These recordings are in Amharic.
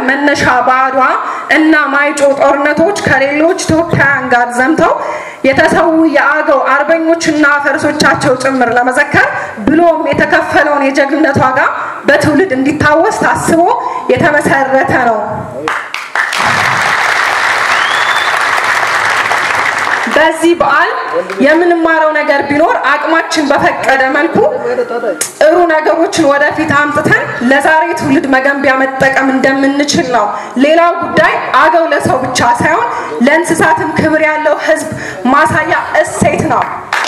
መነሻ በአድዋ እና ማይጮ ጦርነቶች ከሌሎች ኢትዮጵያውያን ጋር ዘምተው የተሰዉ የአገው አርበኞችና ፈረሶቻቸው ጭምር ለመዘከር ብሎም የተከፈለውን የጀግንነት ዋጋ በትውልድ እንዲታወስ ታስቦ የተመሰረተ ነው። በዚህ በዓል የምንማረው ነገር ቢኖር አቅማችን በፈቀደ መልኩ ጥሩ ነገሮችን ወደፊት አምጥተን ለዛሬ ትውልድ መገንቢያ መጠቀም እንደምንችል ነው። ሌላው ጉዳይ አገው ለሰው ብቻ ሳይሆን ለእንስሳትም ክብር ያለው ሕዝብ ማሳያ እሴት ነው።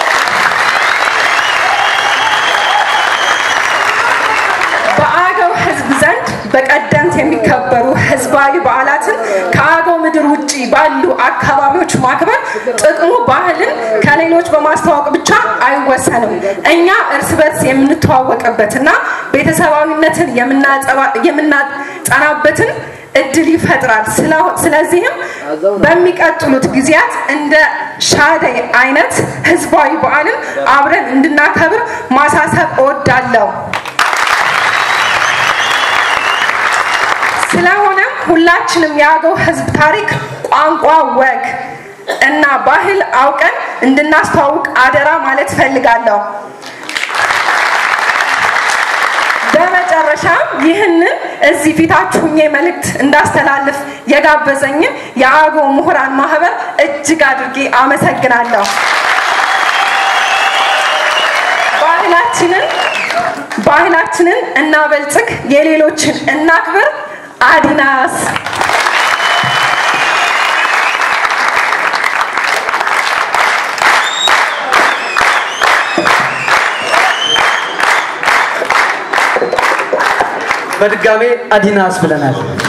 በአገው ሕዝብ ዘንድ በቀደምት የሚከበሩ ህዝባዊ በዓላትን ከአገው ምድር ውጭ ባሉ አካባቢዎች ማክበር ጥቅሙ ባህልን ከሌሎች በማስተዋወቅ ብቻ አይወሰንም። እኛ እርስ በርስ የምንተዋወቅበትና ቤተሰባዊነትን የምናጸናበትን እድል ይፈጥራል። ስለዚህም በሚቀጥሉት ጊዜያት እንደ ሻደይ አይነት ህዝባዊ በዓልን አብረን እንድናከብር ማሳሰብ እወዳለሁ። ስለሆነም ሁላችንም የአገው ህዝብ ታሪክ፣ ቋንቋ፣ ወግ እና ባህል አውቀን እንድናስተዋውቅ አደራ ማለት ፈልጋለሁ። በመጨረሻ ይህንን እዚህ ፊታችሁ ሆኜ መልእክት እንዳስተላልፍ የጋበዘኝን የአገው ምሁራን ማህበር እጅግ አድርጌ አመሰግናለሁ። ባህላችንን ባህላችንን እናበልጽግ፣ የሌሎችን እናክብር። አዲናስ በድጋሜ አዲናስ ብለናል።